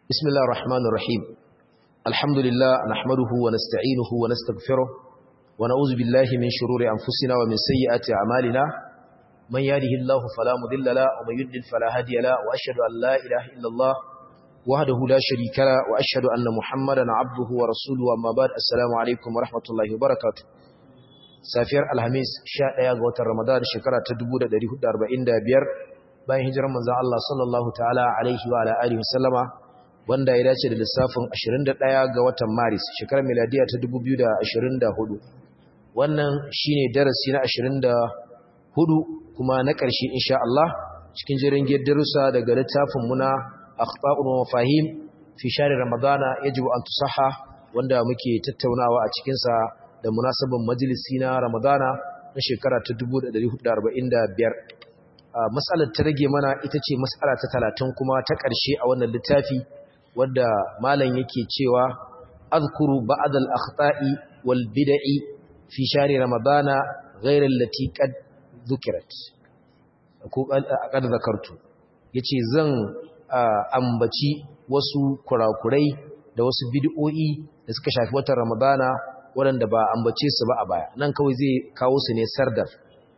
بسم الله الرحمن الرحيم الحمد لله نحمده ونستعينه ونستغفره ونعوذ بالله من شرور أنفسنا ومن سيئات أعمالنا من يهده الله فلا مضل له ومن يضلل فلا هادي له وأشهد أن لا إله إلا الله وحده لا شريك له وأشهد أن محمدا عبده ورسوله أما بعد السلام عليكم ورحمة الله وبركاته safiyar alhamis 11 ga watan ramadan shekara ta 1445 bayan hijirar manzon Allah sallallahu ta'ala alaihi wa alihi wasallama wanda ya dace da lissafin 21 ga watan maris shekarar miladiya ta 2024 wannan shine darasi na 24 kuma na ƙarshe insha Allah cikin jirin darussa daga littafin muna akhta'un wa mafahim fi shahr ramadana yajibu an tusaha wanda muke tattaunawa a cikin sa da munasabin majalisi na ramadana na shekara ta 1445 matsalar ta rage mana ita ce matsala ta 30 kuma ta ƙarshe a wannan littafi wadda malam yake cewa azkuru ba'd al-akhta'i wal bid'i fi shahri ramadana ghayr allati qad dhukirat ko qad zakartu yace zan ambaci wasu kurakurai da wasu bid'o'i da suka shafi watan ramadana waɗanda ba ambace su ba a baya nan kawai zai kawo su ne sardar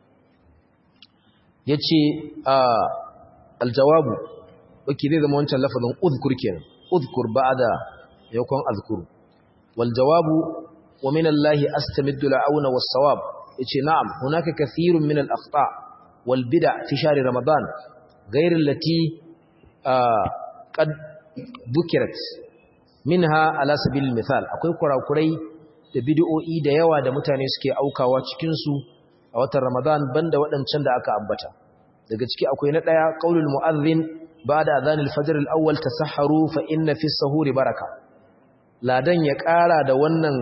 yace aljawabu wake zai zama wancan lafazin uzkur kenan اذكر بعد يكون اذكر والجواب ومن الله استمد العون والصواب yace na'am hunaka kathirun min al-akhta wal bid'a fi shahr ramadan ghayr allati qad dhukirat minha ala sabil al-mithal akwai kurakurai da bid'o'i da yawa da mutane suke aukawa cikin su a watan ramadan banda waɗancan da aka ambata daga ciki akwai na daya qaulul mu'adhdhin بعد أذان الفجر الأول تسحروا فإن في السهور بركة ladan ya ƙara da wannan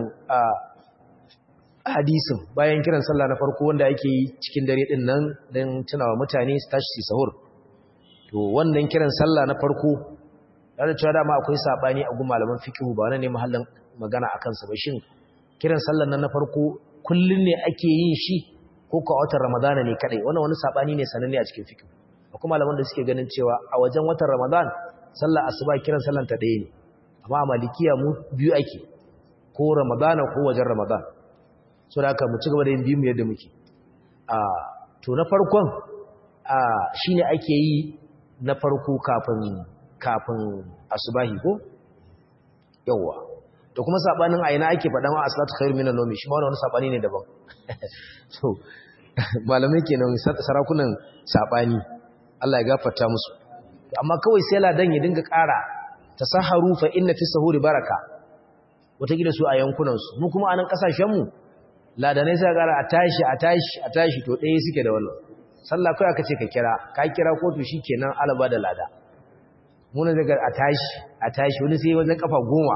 hadisin bayan kiran sallah na farko wanda yake yi cikin dare din nan don tunawa mutane su tashi su sahur to wannan kiran sallah na farko da cewa dama akwai sabani a gun malaman fiqh ba wannan ne mahallin magana akan sa ba shin kiran sallah nan na farko kullun ne ake yin shi ko ko a watan ramadana ne kadai wannan wani sabani ne sananne a cikin fiqh akwai malaman da suke ganin cewa a wajen watan Ramadan sallar asuba kiran sallan ta ɗaya ne amma a malikiya mu biyu ake ko Ramadana ko wajen Ramadan so da haka mu ci gaba da yin biyu mu yadda muke a to na farkon a shine ake yi na farko kafin kafin asubahi ko yawa to kuma sabanin aina ake faɗan wa aslatu khairu minan nawmi shi ma wani sabani ne daban so malamai kenan sarakunan sabani Allah ya gafarta musu amma kawai sai ladan ya dinga ƙara tasaharu fa inna fi sahuri baraka wata gida su a yankunan su mu kuma anan kasashen mu ladanai sai ƙara a tashi a tashi a tashi to ɗaya suke da wannan sallah kai aka ce ka kira ka kira ko to shikenan alaba da lada mu ne daga a tashi a tashi wani sai wajen kafa goma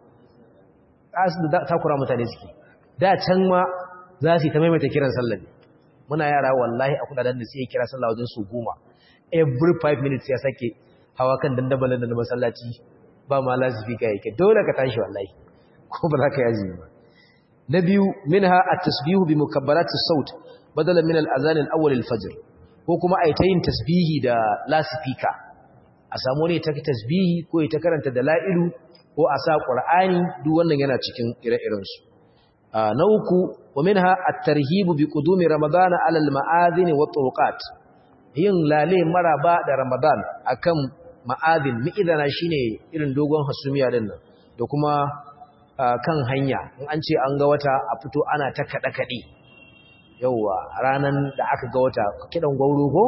asu da takura mutane suke da can ma za su yi ta maimaita kiran sallah ne muna yara wallahi a kudaden da sai kira sallah wajen su goma every five minutes ya sake hawa kan dandabalin da na masallaci ba ma lasifika yake dole ka tashi wallahi ko ba za ka yaji ba na biyu minha at-tasbihu bi mukabbarati saut badala min al-azan al-awwal al-fajr ko kuma ai ta yin tasbihi da lasifika a samu ne ta tasbihi ko ta karanta da la'ilu ko a sa qur'ani duk wannan yana cikin ire-iren su na uku wa minha at-tarhibu bi qudumi ramadana ala al-ma'adhin wa turuqat yin lale maraba da Ramadan akan ma'adin mi'idana shine irin dogon hasumiya din nan da kuma kan hanya in an ce an ga wata a fito ana ta kada kade yawa ranan da aka ga wata kidan gauro ko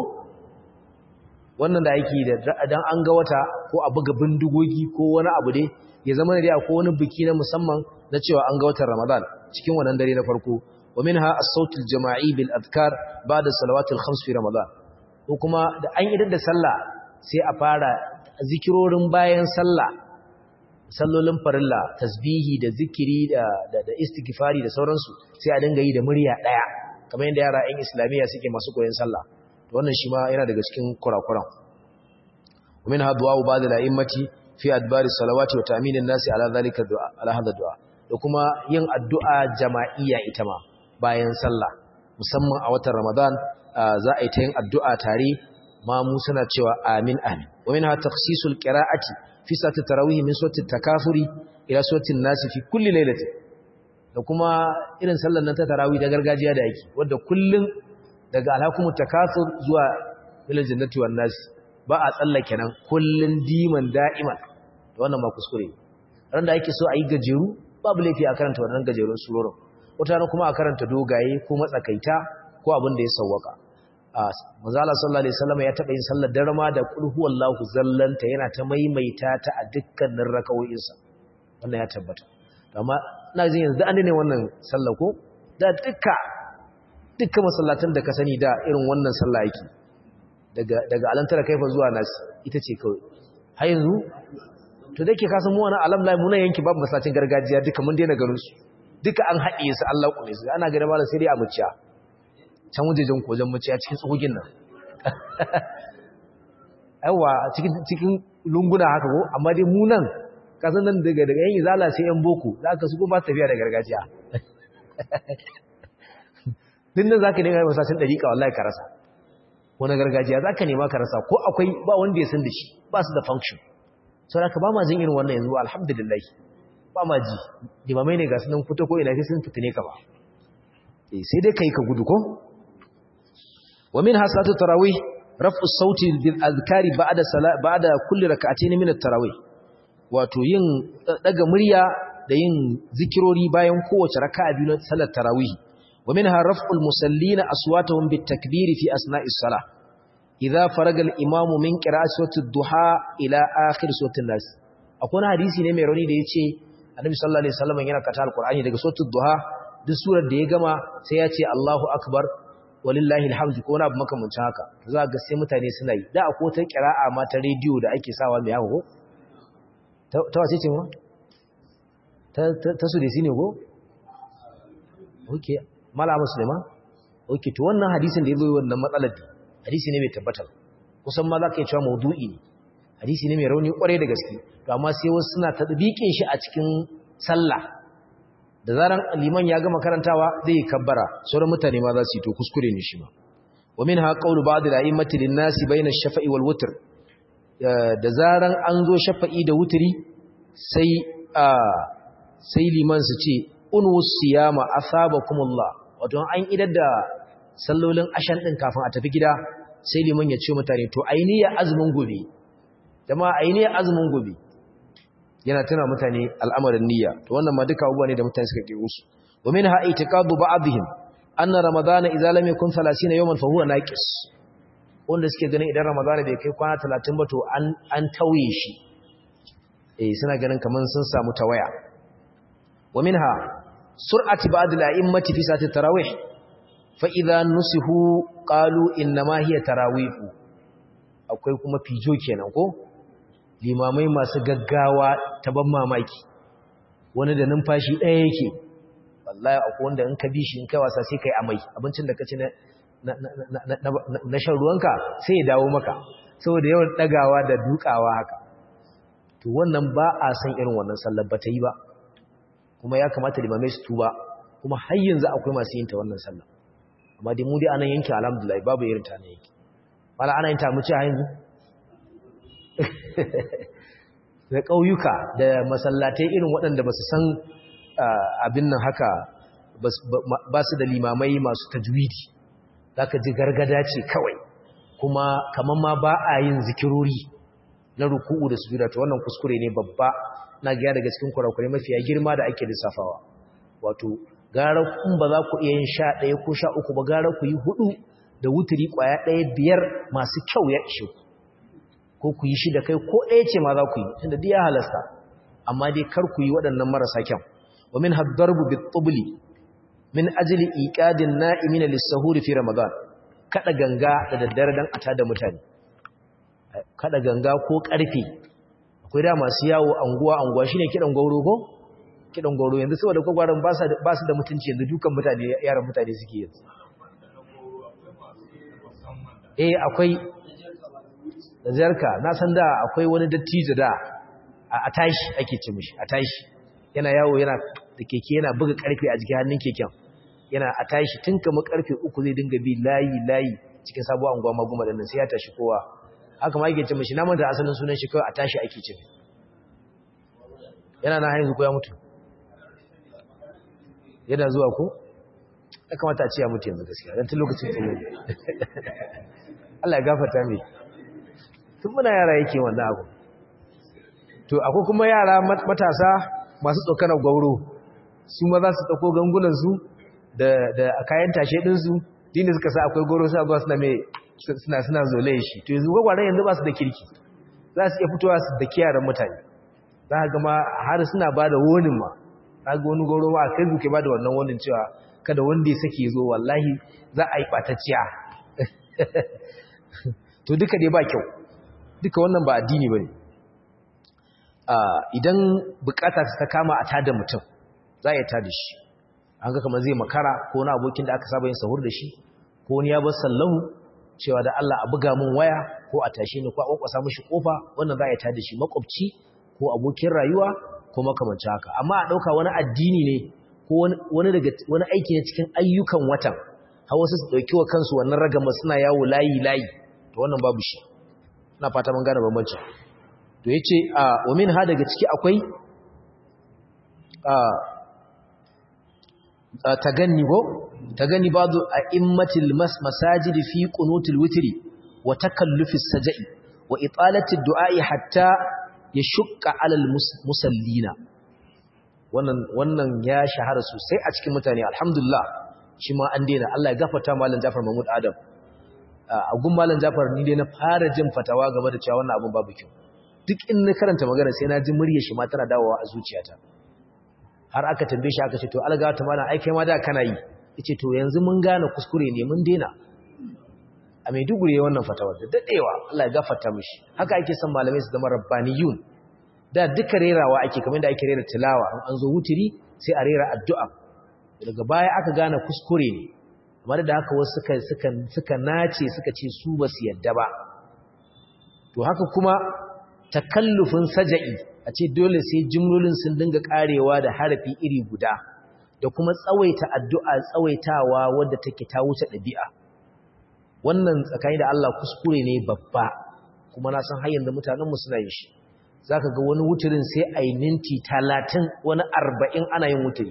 wannan da yake da dan an ga wata ko a buga bindigogi ko wani abu dai ya zama ne ko wani biki na musamman na cewa an ga watan Ramadan cikin wannan dare na farko wa minha as-sautul jama'i bil adkar ba'da salawatil khams fi Ramadan ko kuma da an idar da sallah sai a fara zikirorin bayan sallah sallolin farilla tasbihi da zikiri da da, da istighfari da sauransu sai a dinga yi da murya daya kamar yadda yara ɗan islamiyya suke masu koyon sallah to wannan shi ma yana daga cikin kurakuran ومن هذا دعاء بعض الائمه في ادبار الصلوات وتامين الناس على ذلك الدعاء على هذا الدعاء da kuma yin addu'a jama'iyya ita ma bayan sallah musamman a watan Ramadan za a yi ta yin addu'a tare ma mu suna cewa amin amin wa minha takhsisul qira'ati fi sati tarawih min surati takafuri ila surati an-nas fi kulli lailatin da kuma irin sallar nan ta tarawih da gargajiya da yake wanda kullun daga alhakumut takasur zuwa ilal jannati wan nas ba a tsallake nan kullun diman da'iman wannan ma kuskure ran da ake so a yi gajeru babu laifi a karanta wannan gajerun surorin wata kuma a karanta dogaye ko matsakaita ko abin da ya sawwaka manzala sallallahu alaihi wasallam ya taba yin sallar darma da qul huwallahu zallanta yana ta maimaita ta a dukkanin rakawoyinsa wannan ya tabbata amma ina jin yanzu an ne wannan sallah ko da dukka dukkan masallatan da ka sani da irin wannan sallah yake daga daga alantara kaifa zuwa nas ita ce kawai har yanzu to dake ka san mu wannan alam lai mu nan yanki babu masallacin gargajiya duka mun daina ganin su duka an haɗe su Allah ku ne su ana ga da malam sai dai a muciya can wajejen kojan muciya cikin tsogin nan yawa cikin cikin lunguna haka ko amma dai mu nan ka san nan daga daga yan izala sai yan boko za ka su ko ba tafiya da gargajiya din nan zaka nema masallacin dariƙa wallahi ka rasa wani gargajiya zaka nema ka rasa ko akwai ba wanda ya san da shi ba su da function saboda ka ba ma jin irin wannan yanzu alhamdulillah ba ma ji limamai ne ga sunan fito ko ina sai sun fitine ka ba eh sai dai kai ka gudu ko wa min hasatu tarawih raf'u sauti bil azkari ba'da ba'da kulli rak'atayn min at-tarawih wato yin daga murya da yin zikirori bayan kowace raka'a biyu na salat tarawih wa minha raf'ul musallina aswatahum bit takbir fi asna'is salah idza faraga al-imamu min qira'ati surati ad-duha ila akhir surati an-nas akwai hadisi ne mai rauni da yace annabi sallallahu alaihi wasallam yana kata alqur'ani daga suratul duha duk surar da ya gama sai ya ce Allahu akbar walillahi alhamdu ko wani abu makamancin haka za ga sai mutane suna yi da akwai ta qira'a ma ta radio da ake sawa mai haka ko ta wace ce ma ta ta su desi ne ko okay malama sulaiman okay to wannan hadisin da yazo wannan matsalar hadisi ne mai tabbatar kusan ma za ka yi cewa maudu'i ne hadisi ne mai rauni kwarai da gaske to amma sai wasu suna tadbiqin shi a cikin sallah da zaran liman ya gama karantawa zai kabbara sauran mutane ma za su yi to kuskure ne shi ma wa minha qawlu ba'd al-a'immati lin-nasi bayna ash-shafa'i wal witr da zaran an zo shafa'i da wutri sai sai liman su ce unus siyama asabakumullah wato an idar da sallolin ashan din kafin a tafi gida sai liman ya ce mutane to ainiya azumin gobe jama'a ainiya azumin gobe yana tana mutane al'amarin niyya to wannan ma duka abubuwa ne da mutane suka kiyo su wa minha itiqadu ba'dihim anna ramadana idza lam yakun 30 yawman fa huwa naqis wanda suke ganin idan ramadana bai kai kwana 30 ba to an an tauye shi eh suna ganin kaman sun samu tawaya wa minha sur'ati ba'd al-a'immati fi sati tarawih fa idza nusihu qalu inna ma hiya tarawih akwai kuma fijo kenan ko limamai masu gaggawa ta ban mamaki wani da numfashi ɗaya yake wallahi akwai wanda in ka bi shi in kai wasa sai kai amai abincin da ka ci na na shan ruwanka sai ya dawo maka saboda yawan ɗagawa da dukawa haka to wannan ba a san irin wannan sallar ba ta yi ba kuma ya kamata limamai su tuba kuma har yanzu akwai masu yin ta wannan sallar amma dai mu dai anan yanki alhamdulillah babu irin ta nan yanki mala ana yin ta mu ci a yanzu da ƙauyuka da masallatai irin waɗanda ba su san abin nan haka ba su da limamai masu tajwidi za ka ji gargada ce kawai kuma kamar ma ba a yin zikirori na ruku'u da sujuda ta wannan kuskure ne babba na gaya daga cikin kurakurai mafiya girma da ake lissafawa wato gara kun ba za ku iya yin sha ɗaya ko sha uku ba gara ku yi hudu da wuturi ƙwaya ɗaya biyar masu kyau ya ishe ku ko ku yi shi da kai ko ɗaya ce ma za ku yi tunda duk ya halasta amma dai kar ku yi waɗannan marasa kyan wa min haddarbu bit tubli min ajli iqadin na'imin lis-sahuri fi ramadan kada ganga da daddare dan ata da mutane kada ganga ko karfe akwai da masu yawo anguwa anguwa shine kidan gauro ko kidan gauro yanzu saboda kwagwaran ba su ba su da mutunci yanzu dukan mutane yaran mutane suke yanzu eh akwai da zarka na san da akwai wani dattijo da a tashi ake ce mishi a tashi yana yawo yana da keke yana buga karfe a jikin hannun keken yana a tashi tun kama karfe uku zai dinga bi layi layi cikin sabuwar anguwa maguma da nan sai ya tashi kowa haka ma yake ce mashi na manta asalin sunan shi kawai a tashi ake ce yana na haihu ko ya mutu yana zuwa ko ya kamata a ce ya mutu yanzu gaskiya don tun lokacin tsoro Allah ya gafarta mai tun muna yara yake wannan abu to akwai kuma yara matasa masu tsokanar gwauro su ma za su ɗauko gangunansu da kayan tashe ɗinsu dini suka sa akwai gwauro sa zuwa suna mai suna suna zole shi to yanzu gwagwaran yanzu ba su da kirki za su iya fitowa su da kiyaran mutane za ka gama har suna ba da wonin ma za ga wani gwauro ma a facebook ya ba da wannan wonin cewa kada wanda ya sake zo wallahi za a yi ɓatacciya to duka dai ba kyau duka wannan ba addini ba ne idan bukata ta kama a tada mutum za a yi tada shi an ga kamar zai makara ko wani abokin da aka saba yin sahur da shi ko wani ya bar sallahu cewa da Allah a buga mun waya ko a tashe ni ko a kwakwasa mishi kofa wannan za a yi tada shi makwabci ko abokin rayuwa ko makamancin haka amma a dauka wani addini ne ko wani daga wani aiki ne cikin ayyukan watan har wasu su dauki wa kansu wannan ragama suna yawo layi layi to wannan babu shi ina fata mun gane bambancin to yace a wa min ha daga ciki akwai a taganni ko taganni ba'du a'immatil masajidi fi qunutil witri wa takallufis sajai wa italati du'a'i hatta yashqa 'alal musallina wannan wannan ya shahara sosai a cikin mutane alhamdulillah shi ma an daina Allah ya gafarta malam Jafar Mahmud Adam a gun malam Jafar ni dai na fara jin fatawa game da cewa wannan abun babu kyau duk in na karanta magana sai na ji muryar shi ma tana dawowa a zuciyata har aka tambaye shi aka ce to alga ta mana ai kai ma da kana yi yace to yanzu mun gane kuskure ne mun daina a Maiduguri yayin wannan fatawa da dadewa Allah ya gafarta mishi haka ake son malamai su zama rabbaniyun da duka rerawa ake kamar da ake rera tilawa an zo wutiri sai a rera addu'a daga baya aka gane kuskure ne amma da haka wasu suka suka suka nace suka ce su ba su yadda ba to haka kuma takallufin saja'i a ce dole sai jimlolin sun dinga karewa da harafi iri guda da kuma tsawaita addu'a tsawaitawa wadda take ta wuce ɗabi'a wannan tsakani da Allah kuskure ne babba kuma na san har yanzu mutanen mu suna yin shi zaka ga wani wuturin sai ai minti 30 wani 40 ana yin wuturi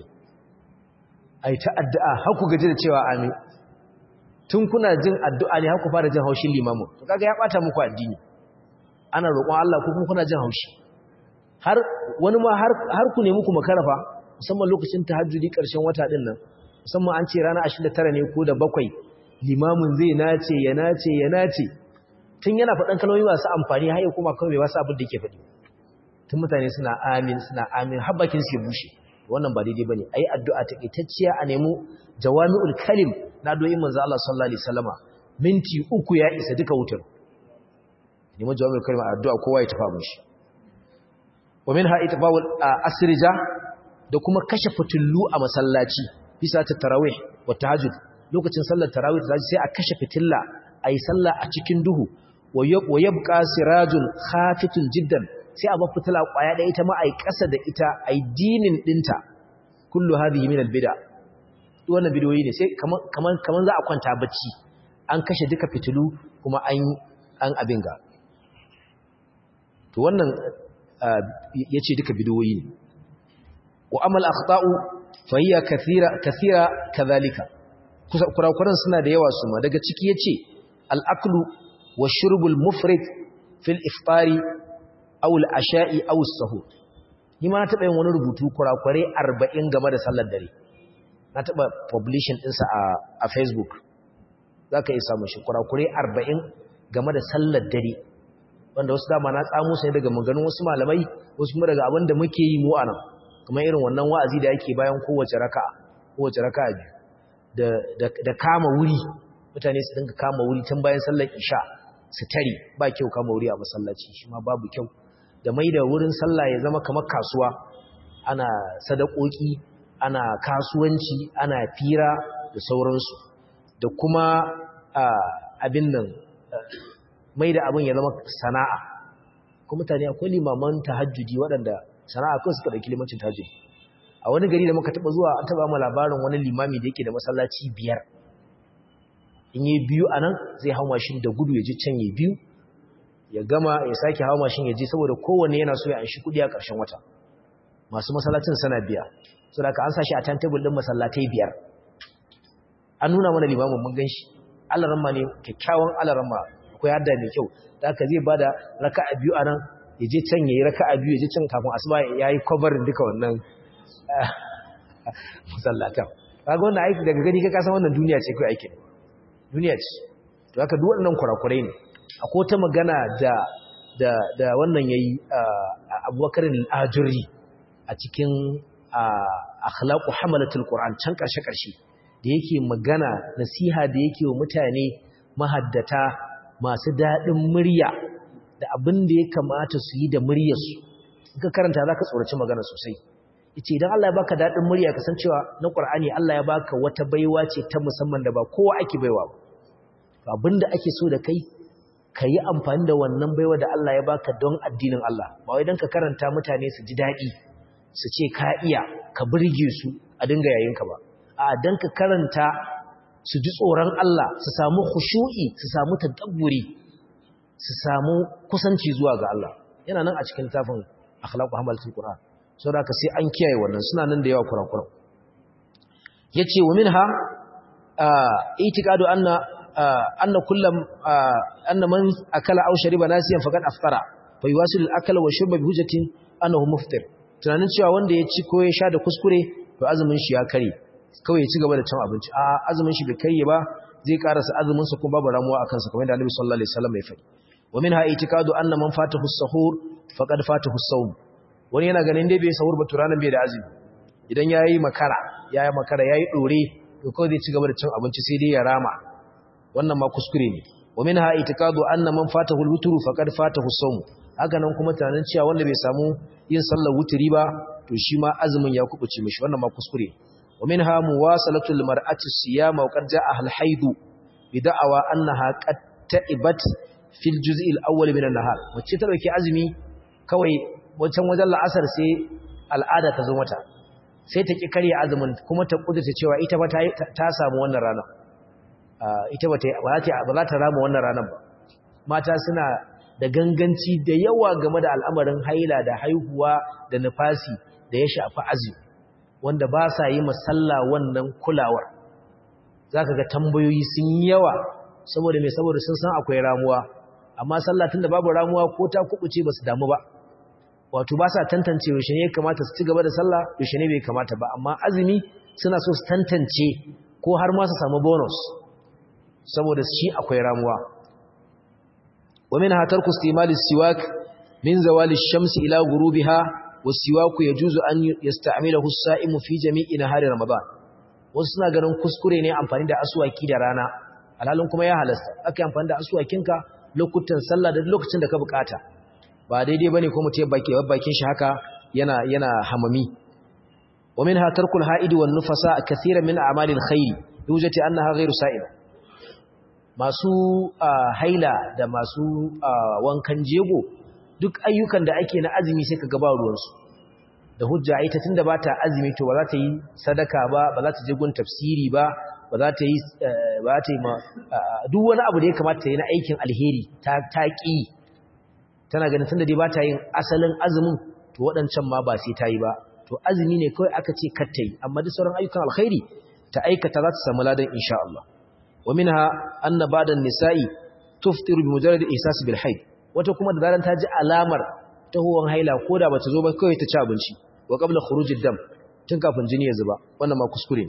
ai ta addu'a har ku gaji da cewa amin tun kuna jin addu'a ne har ku fara jin haushin limamin to kaga ya bata muku addini ana roƙon Allah ko kuma kuna jin haushi har wani ma har har ku nemi ku makarafa musamman lokacin tahajjudi ƙarshen wata din nan musamman an ce rana 29 ne ko da bakwai limamin zai nace ya nace ya nace tun yana faɗan kalmomi masu amfani har ya kuma kawai bai wasu abin da yake faɗi tun mutane suna amin suna amin har bakin su ya bushe wannan ba daidai bane ayi addu'a takaitacciya a nemo jawami'ul kalim na doyin manzo Allah sallallahu alaihi wasallama minti uku ya isa duka wutar nemo jawami'ul kalim a addu'a kowa ya tafa mishi wa minha itfa'ul asrija da kuma kashe fitullu a masallaci bisa ta tarawih wa tahajjud lokacin sallar tarawih da sai a kashe fitilla ayi sallah a cikin duhu wa yabqa sirajun khafitun jiddan sai a bar fitila kwaya da ita ma ai kasa da ita ai dinin dinta kullu hadhihi min albid'a duk wannan bidiyoyi ne sai kaman kaman kaman za a kwanta bacci an kashe duka fitilu kuma an an abin ga to wannan yace duka bidiyoyi ne wa amal akhta'u fa hiya kathira kathira kadhalika kurakuran suna da yawa su ma daga ciki yace al-aklu wa shurbul mufrid fil iftari aw al-asha'i aw as-sahur ni ma na taba yin wani rubutu kurakure 40 game da sallar dare na taba publishing din sa a a Facebook zaka iya samu shi kurakure 40 game da sallar dare wanda wasu dama na tsamo sai daga maganganun wasu malamai wasu kuma daga abin da muke yi mu anan kuma irin wannan wa'azi da yake bayan kowace raka'a kowace raka'a biyu da da da kama wuri mutane su dinga kama wuri tun bayan sallar isha su tare ba kyau kama wuri a masallaci shi ma babu kyau da mai da wurin sallah ya zama kamar kasuwa ana sadakoki ana kasuwanci ana fira da sauransu da kuma abin nan mai da abin ya zama sana'a kuma mutane akwai limaman tahajjudi waɗanda sana'a kawai suka ɗauki limancin tahajjudi a wani gari da muka taɓa zuwa an taɓa mu labarin wani limami da yake da masallaci biyar in yi biyu anan zai hau mashin da gudu ya ji can yi biyu ya gama ya sake hawa mashin ya ji saboda kowanne yana so ya anshi kudi a ƙarshen wata masu masallacin sana biya so da ka an sashi a timetable din masallatai biyar an nuna mana limamin mun gan shi alaramma ne kyakkyawan alaramma akwai hadda mai kyau da aka zai bada raka'a biyu a nan ya je can ya yi raka'a biyu ya je can kafin asuba ya yi kwabarin duka wannan masallatan kaga wannan aiki daga gani ka kasan wannan duniya ce kai aikin duniya ce to haka duk waɗannan kurakurai ne akwai ta magana da da da wannan yayi Abubakar al-Ajuri a cikin akhlaqu hamalatul Qur'an can karshe karshe da yake magana nasiha da yake wa mutane mahaddata masu dadin murya da abin da ya kamata su yi da muryarsu in ka karanta zaka tsoraci magana sosai yace idan Allah ya baka dadin murya ka san cewa na Qur'ani Allah ya baka wata baiwa ce ta musamman da ba kowa ake baiwa ba abinda ake so da kai ka yi amfani da wannan baiwa da Allah ya baka don addinin Allah ba wai don ka karanta mutane su ji daɗi su ce ka iya ka burge su a dinga yayinka ba a don ka karanta su ji tsoron Allah su samu khushu'i su samu tadabburi su samu kusanci zuwa ga Allah yana nan a cikin tafin akhlaqu hamalatul qur'an saboda ka sai an kiyaye wannan suna nan da yawa kurakuran yace wa minha itiqadu anna anna kullam anna man akala aw shariba nasiyan faqad aftara fa yuwasil al-akla wa shurba bi hujjatin annahu muftir tunanin cewa wanda ya ci ko ya sha da kuskure to azumin shi ya kare kawai ya ci gaba da cin abinci a azumin shi bai kare ba zai karasa azumin sa kuma babu ramuwa akan sa kamar da Annabi sallallahu alaihi wasallam ya faɗi wa minha itikadu anna man fatahu as-sahur faqad fatahu as-sawm wani yana ganin dai bai sahur ba to ranan bai da azumi idan yayi makara yayi makara yayi dore to kawai zai ci gaba da cin abinci sai dai ya rama wannan ma kuskure ne wa minha itikadu anna man fatahu al-wutru faqad fatahu as-sawm haka nan kuma tunanin cewa wanda bai samu yin sallar wutri ba to shi ma azumin ya kubuce mishi wannan ma kuskure wa minha muwasalatu al-mar'ati siyama wa qad ja'a al-hayd bi da'awa annaha qad ta'ibat fil juz'i al-awwal min an-nahar wacce ta dauki azumi kawai wancan wajen la'asar sai al'ada ta zo mata sai ta ki karya azumin kuma ta kudurta cewa ita ba ta samu wannan rana ita ba za ta rama wannan ranar ba mata suna da ganganci da yawa game da al'amarin haila da haihuwa da nufasi da ya shafi azumi wanda ba sa yi masalla wannan kulawar za ka ga tambayoyi sun yi yawa saboda mai saboda sun san akwai ramuwa amma sallah tun da babu ramuwa ko ta kubuce ba su damu ba wato ba sa tantance yaushe ne ya kamata su ci gaba da sallah yaushe ne bai kamata ba amma azumi suna so su tantance ko har ma su samu bonus saboda shi akwai ramuwa wa min hatar kustimali siwak min zawali shamsi ila gurubiha wasiwaku yajuzu an yasta'milahu as-sa'imu fi jami'i nahari ramadan wasu suna ganin kuskure ne amfani da aswaki da rana alhalin kuma ya halasta aka amfani da aswakinka lokutan sallah da lokacin da ka bukata ba daidai bane ko mutum ya baki bakin shi haka yana yana hamami wa minha tarkul ha'idi wan nufasa kaseeran min a'malil khair yujati annaha ghayru sa'ila masu haila da masu wankan jego duk ayyukan da ake na azumi sai ka gaba ruwansu da hujja ita tunda ba ta azumi to ba za ta yi sadaka ba ba za ta je gun tafsiri ba ba za ta yi ba ta yi ma duk wani abu da ya kamata ta yi na aikin alheri ta ta ki tana ganin tunda dai ba ta yin asalin azumin to waɗancan ma ba sai ta yi ba to azumi ne kawai aka ce kar ta yi amma duk sauran ayyukan alkhairi ta aikata za ta samu ladan insha Allah ومنها أن بعد النساء تفطر بمجرد إحساس بالحيض wata kuma da zaran ta ji alamar tahuwan haila ko da bata zo ba kawai ta ci abinci wa qabla khurujid dam tun kafin jini ya zuba wannan ma kuskure ne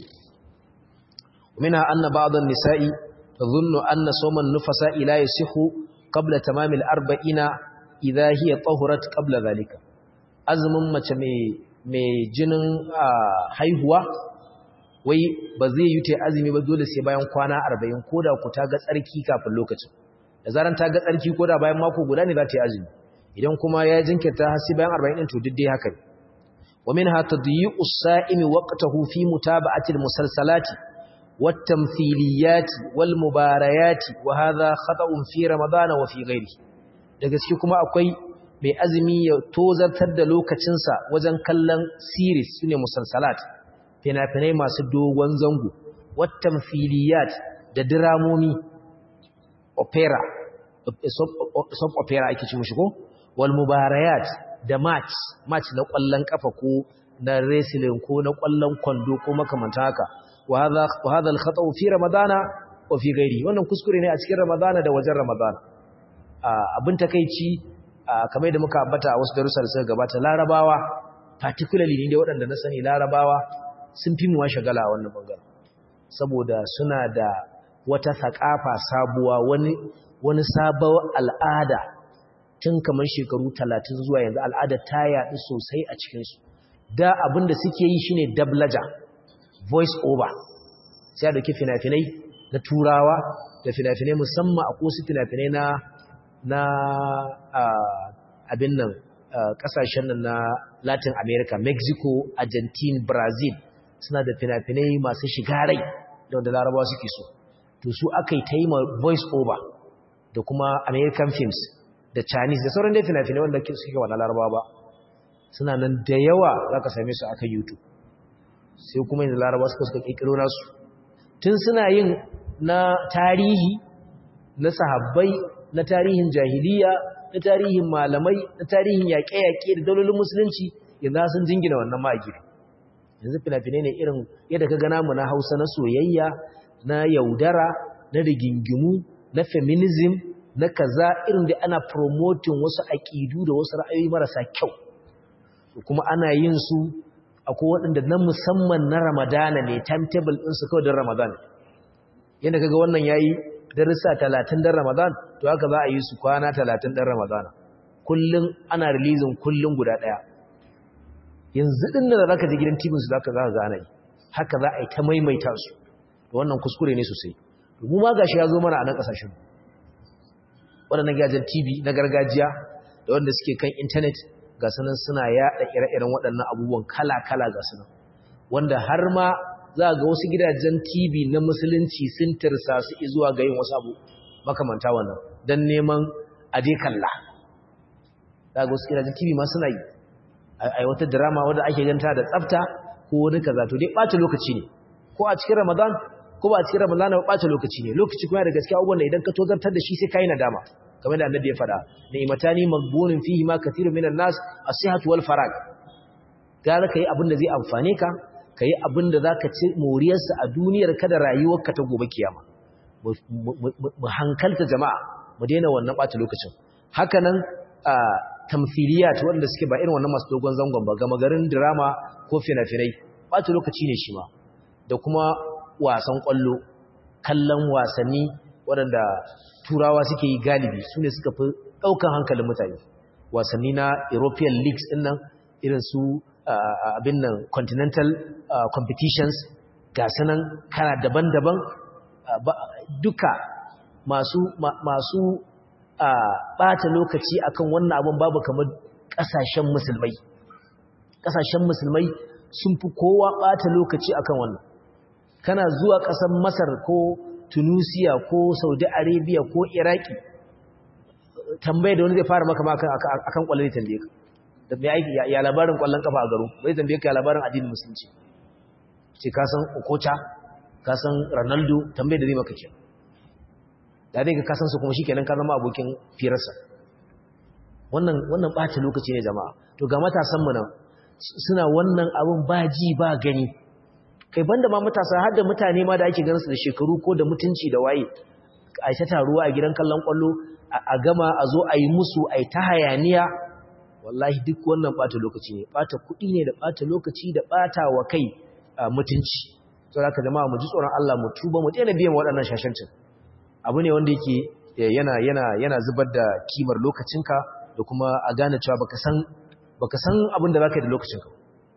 minha anna ba'd an-nisa'i tadhunnu anna sawma an-nufasa ila yasihu qabla tamam al-arba'ina idha hiya tahurat qabla dhalika azumin mace mai mai jinin haihuwa wai ba zai yi ta azumi ba dole sai bayan kwana arba'in ko da ku ta ga tsarki kafin lokacin da zaran ta ga tsarki ko da bayan mako guda ne za ta yi azumi idan kuma ya jinkirta har sai bayan arba'in ɗin to duk dai haka ne wa minha tadyi'u as-sa'imi waqtahu fi mutaba'ati al-musalsalati wat-tamthiliyati wal-mubarayati wa hadha khata'un fi ramadana wa fi ghairihi da gaske kuma akwai mai azumi ya tozartar da lokacinsa wajen kallon series sune musalsalat fina-finai masu dogon zango wattan filiyat da diramomi opera soap opera ake ci mushi ko wal mubarayat da match match na kwallon kafa ko na wrestling ko na kwallon kwando ko makamanta haka wa hadha wa hadha al khata fi ramadana wa fi ghairi wannan kuskure ne a cikin ramadana da wajen ramadana abin takeici kamar da muka ambata a wasu darussa da suka gabata larabawa particularly ne da waɗanda na sani larabawa sun fi mu shagala a wannan bangaren saboda suna da wata thakafa sabuwa wani wani sabon al'ada tun kamar shekaru talatin zuwa yanzu al'ada ta yaɗu sosai a cikinsu da abin da suke yi shine dablaja voice over sai da ke fina-finai na turawa da fina-finai musamman a kosu fina-finai na na abin nan kasashen nan na latin america mexico argentine brazil suna da fina-finai masu shiga rai da wanda larabawa suke so to su aka yi ta yi ma voice over da kuma american films da chinese da sauran dai fina-finai wanda suke wa na larabawa ba suna nan da yawa za ka same su aka youtube sai kuma yanzu larabawa suka suka ƙirƙiro nasu tun suna yin na tarihi na sahabbai na tarihin jahiliya na tarihin malamai na tarihin yaƙe-yaƙe da dalolin musulunci yanzu sun jingina wannan ma'agiri yanzu fina-finai ne irin yadda ka gana mu na hausa na soyayya na yaudara na rigingimu na feminism na kaza irin da ana promoting wasu aƙidu da wasu ra'ayoyi marasa kyau kuma ana yin su akwai waɗanda na musamman na ramadana ne timetable ɗinsu kawai don ramadan yadda kaga wannan ya yi darussa talatin don ramadan to haka za a yi su kwana talatin don ramadana kullum ana releasing kullum guda ɗaya yanzu ɗin da za ka ji gidan tibinsu za ka za ka gane haka za a yi ta maimaita su da wannan kuskure ne sosai mu ma gashi ya zo mana a nan ƙasashen waɗannan gidajen tv na gargajiya da wanda suke kan intanet ga sunan suna yaɗa ire-iren waɗannan abubuwan kala-kala ga sunan wanda har ma za ga wasu gidajen tv na musulunci sun tirsa su zuwa ga yin wasu abu makamanta wannan don neman aje kalla za ga wasu gidajen tv ma suna yi a wata drama wadda ake ganta da tsafta ko wani kaza to dai ɓata lokaci ne ko a cikin ramadan ko ba a cikin ramadan ba ɓata lokaci ne lokaci kuma da gaskiya abubuwan da idan ka tozartar da shi sai kai nadama kamar da annabi ya faɗa ni'matani maghbunun fihi ma kathirun minan nas as-sihhatu wal farag gara kai abin da zai amfane ka kai abin da zaka ci moriyarsa a duniyar ka da rayuwarka ta gobe kiyama mu hankalta jama'a mu daina wannan ɓata lokacin haka nan tamthiliyat wanda suke ba irin wannan masu dogon zangon ba gama garin drama ko fina-finai ɓata lokaci ne shi ma da kuma wasan ƙwallo kallon wasanni waɗanda turawa suke yi galibi su ne suka fi ɗaukan hankalin mutane wasanni na european leagues ɗin nan irin su abin nan continental competitions ga sanan kana daban-daban duka masu masu ɓata lokaci akan wannan abin babu kamar ƙasashen musulmai ƙasashen musulmai sun fi kowa ɓata lokaci akan wannan kana zuwa ƙasar masar ko tunisia ko saudi arabia ko iraki tambaye da wani zai fara maka maka akan kwallon tambaye ka da mai aiki ya labarin kwallon kafa a garo bai tambaye ka ya labarin addinin musulunci ce ka san okocha ka san ronaldo tambaye da zai maka ke da dai ka san su kuma shikenan ka zama abokin firarsa wannan wannan ɓata lokaci ne jama'a to ga matasan mu nan suna wannan abun ba ji ba gani kai banda ma matasa har da mutane ma da ake ganin su da shekaru ko da mutunci da waye a ta taruwa a gidan kallon kwallo a gama a zo a yi musu a ta hayaniya wallahi duk wannan bata lokaci ne bata kuɗi ne da bata lokaci da bata wa kai mutunci to haka jama'a mu ji tsoron Allah mu tuba mu daina biyan waɗannan shashancin abu ne wanda yake yana yana yana zubar da kimar lokacinka da kuma a gane cewa baka san baka san abin da zaka yi da lokacinka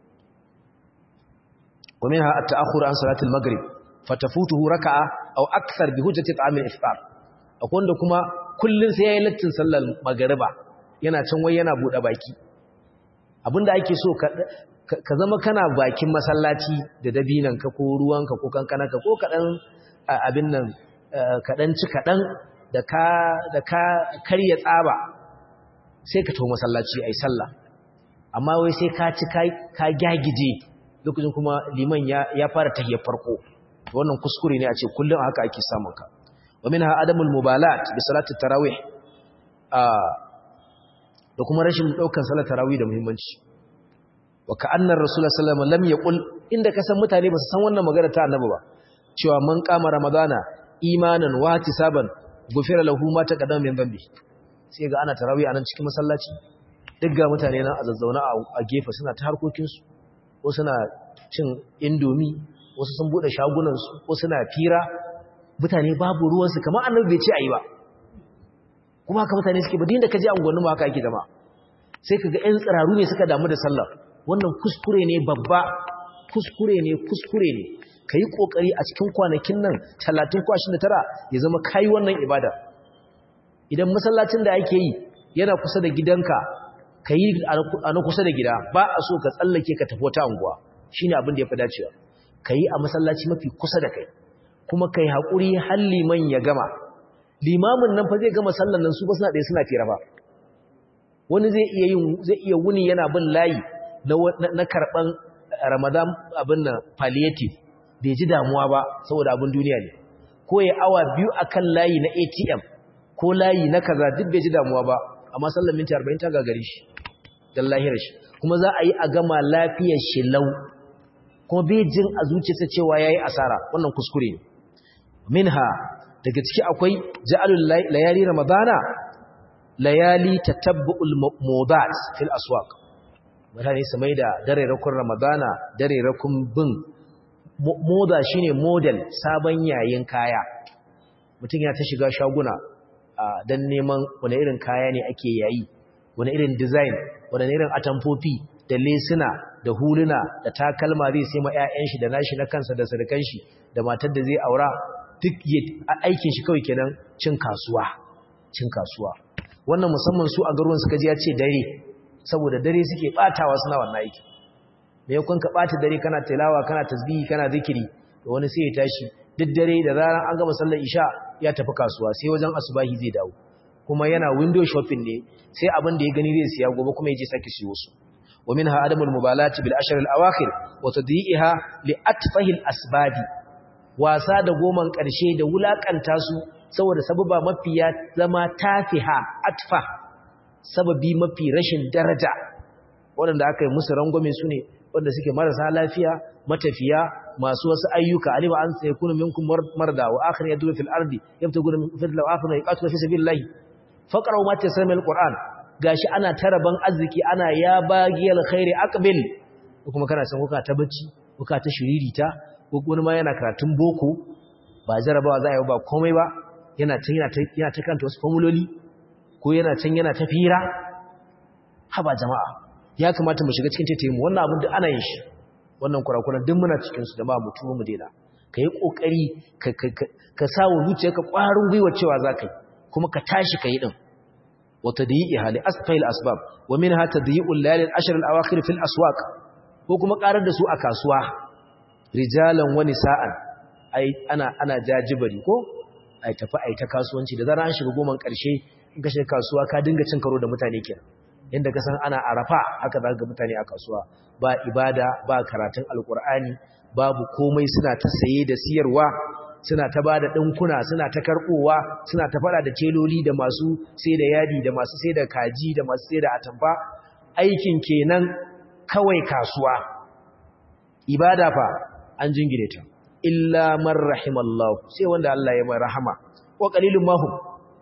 ومنها التأخر عن صلاة المغرب فتفوته ركعة أو أكثر بهجة طعام الإفطار أقول لكما كل سيئلة صلى المغرب yana can wai yana buɗe baki abinda ake so ka zama kana bakin masallaci da dabinanka ko ruwanka ko kankananka ko kaɗan abin nan kaɗan ci kaɗan da ka karya tsaba sai ka to masallaci a yi sallah amma wai sai ka ci ka gyagije lokacin kuma liman ya fara tahiyar farko wannan kuskure ne a ce kullum haka ake samun ka wa minha adamul mubalat bi salati tarawih a da kuma rashin daukan salat tarawih da muhimmanci wa ka'anna rasulullahi sallallahu alaihi wasallam lam yaqul inda kasan mutane ba su san wannan magana ta annabi ba cewa man kama ramadana imanan wa tisaban gufira lahu ma taqaddama min dhanbi sai ga ana tarawih anan cikin masallaci duk ga mutane nan a zazzauna a gefe suna ta harkokin su ko suna cin indomi wasu sun bude shagunan su ko suna fira mutane babu ruwan su kamar annabi bai ce ayi ba kuma haka mutane suke ba din da kaje anguwanni ma haka ake zama sai kaga ƴan tsiraru ne suka damu da sallah wannan kuskure ne babba kuskure ne kuskure ne ka yi ƙoƙari a cikin kwanakin nan talatin ko ashirin da tara ya zama kayi wannan ibada idan masallacin da ake yi yana kusa da gidanka ka yi a na kusa da gida ba a so ka tsallake ka tafi wata anguwa shi ne abin da ya fi dacewa ka yi a masallaci mafi kusa da kai kuma ka yi haƙuri har liman ya gama limamin nan fa zai gama sallan nan su ba suna ɗaya suna fira ba wani zai iya wuni yana bin layi na karɓan ramadan abin nan palliative bai ji damuwa ba saboda abin duniya ne ko ya awa biyu akan layi na ATM ko layi na kaza duk bai ji damuwa ba amma sallar minti 40 ta gagare shi dan lahirar shi kuma za a yi a gama lafiyar shi lau kuma bai jin a zuciyarsa cewa yayi asara wannan kuskure ne minha daga ciki akwai ja'alul layali ramadana layali tatabbu'ul mudat fil aswaq mutane su mai da dare rakun ramadana dare rakun bin moda shine model sabon yayin kaya mutum ya ta shiga shaguna don neman wani irin kaya ne ake yayi wani irin design wani irin atamfofi da lesuna da huluna da takalma zai sai ma 'ya'yan shi da nashi na kansa da sarkan shi da matar da zai aura duk aikin shi kawai kenan cin kasuwa cin kasuwa wannan musamman su a garuwan suka ji ya ce dare saboda dare suke batawa suna wannan aiki me yakon ka bata dare kana tilawa kana tasbihi kana zikiri to wani sai ya tashi duk dare da zaran an gama sallar isha ya tafi kasuwa sai wajen asubahi zai dawo kuma yana window shopping ne sai abin da ya gani zai siya gobe kuma ya je sake siyo su wa minha adamul mubalati bil ashr al awakhir wa tadyi'iha li atfahi al asbadi wasa da goman karshe da wulakanta su saboda sababa mafiya zama tafiha atfa sababi mafi rashin daraja waɗanda aka yi musu rangwame su ne wanda suke marasa lafiya matafiya masu wasu ayyuka alima an sai kunu minkum marda wa akhir yadu fil ardi yabtaguna min fadli wa akhir yaqatu fi sabilillah faqra'u ma tasama min alquran gashi ana taraban arziki ana ya bagiyal khairi aqbil kuma kana san kuka ta bacci kuka ta shiririta ko wani ma yana karatun boko ba jarabawa za a yi ba komai ba yana can yana ta yana ta kanta wasu formuloli ko yana can yana ta fira haba jama'a ya kamata mu shiga cikin taitayin mu wannan abin da ana yin shi wannan kurakuran duk muna cikin su da ba mu tuwo mu daina ka yi kokari ka ka sa wa zuciyarka ƙwarin gwiwa cewa za ka yi kuma ka tashi ka yi din wa tadyi'iha li asfa'il asbab wa minha tadyi'ul layal al-ashr al-awakhir fil aswaq ko kuma karar da su a kasuwa rijalan wa nisa'an ai ana ana jajibari ko ai tafi ai ta kasuwanci da zaran an shiga goman karshe in ka shiga kasuwa ka dinga cin karo da mutane kenan yadda ka san ana arafa haka za ga mutane a kasuwa ba ibada ba karatun alkur'ani babu komai suna ta saye da siyarwa suna ta ba da ɗinkuna suna ta karɓowa suna ta faɗa da teloli da masu sai da yadi da masu sai da kaji da masu sai da atamfa aikin kenan kawai kasuwa ibada fa an jingine ta illa man rahimallahu sai wanda Allah ya mai rahama wa qalilun mahum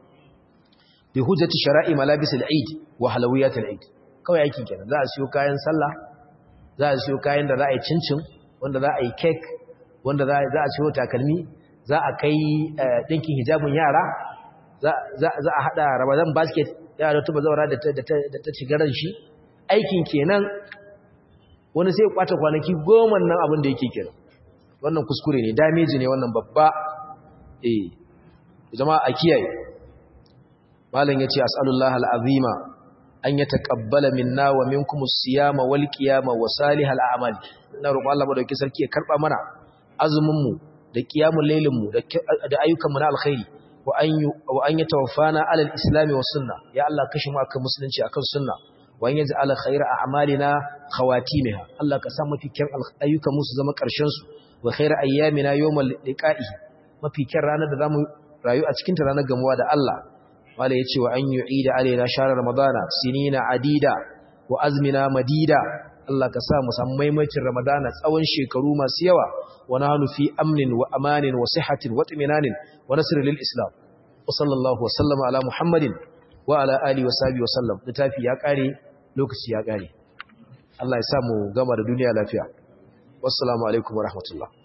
bi hujjati shara'i malabis al-eid wa halawiyat al-eid kawai aikin kenan za a siyo kayan sallah za a siyo kayan da za a yi cincin wanda za a yi cake wanda za a siyo takalmi za a kai dinkin hijabin yara za a hada ramadan basket yara tuba zaura da ta shigaran shi aikin kenan wani sai kwata kwanaki goma nan abin da yake kenan wannan kuskure ne damage ne wannan babba eh jama'a a kiyaye malam yace as'alullah al'azima an yataqabbala minna wa minkum as-siyama wal qiyama wa salihal a'mal ina roƙon Allah madauki sarki ya karba mana azumin mu da qiyamul lailin mu da ayyukan mu na alkhairi wa an wa an yatawaffana ala al-islam wa sunna ya Allah kashi mu akan musulunci akan sunna wa yaj'al khayra a'malina khawatimaha Allah ka sa mafi kyan ayyukan mu su zama karshen su wa khayra ayyamina yawmal liqa'i mafi kyan ranar da zamu rayu a cikin ta ranar gamuwa da Allah wala yace wa an yu'ida alaina shahr ramadana sinina adida wa azmina madida Allah ka sa mu san maimacin ramadana tsawon shekaru masu yawa wa nahnu fi amnin wa amanin wa sihhatin wa tuminanin wa nasr lil islam wa sallallahu wa sallama ala muhammadin wa ala alihi wa sahbihi wa sallam littafi ya kare lokaci ya kare Allah ya sa mu gama da duniya lafiya wassalamu alaikum wa rahmatullah